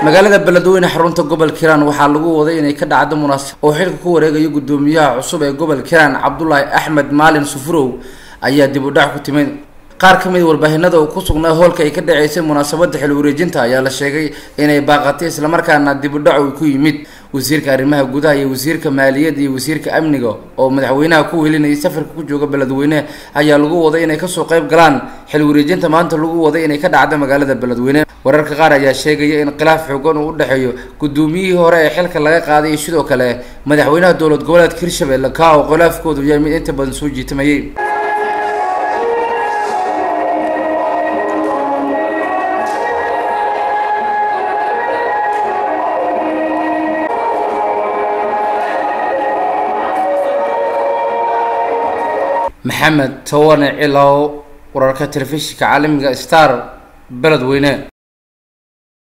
magaalada beledweyne xarunta gobolka hiiraan waxaa lagu waday inay ka dhacdo munaasab oo xilka ku wareegayo gudoomiyaha cusub ee gobolka hiiraan cabdulaahi axmed maalin sufurow ayaa dib u dhac ku timid qaar ka mid warbaahinada uu ku sugnaa hoolka ay ka dhaceysay munaasabada xil wareejinta ayaa la sheegay inay baaqatay islamarkaana dib u dhac uu ku yimid wasiirka arrimaha gudaha iyo wasiirka maaliyadda iyo wasiirka amniga oo madaxweynaha ku welinayay safarka ku jooga beledweyne ayaa lagu waday inay kasoo qayb galaan xil wareejinta maanta lagu waday inay ka dhacdo magaalada beledweyne wararka qaar ayaa sheegaya in khilaaf xoogan uu u dhexeeyo gudoomiyihii hore ee xilka laga qaaday iyo sidoo kale madaxweynaha dowlad goboleedka hirshabelle kaa oo khilaafkoodu yahay mid inta badan soo jiitamayay maxamed tawane cilow wararka telefishinka caalamiga star beledweyne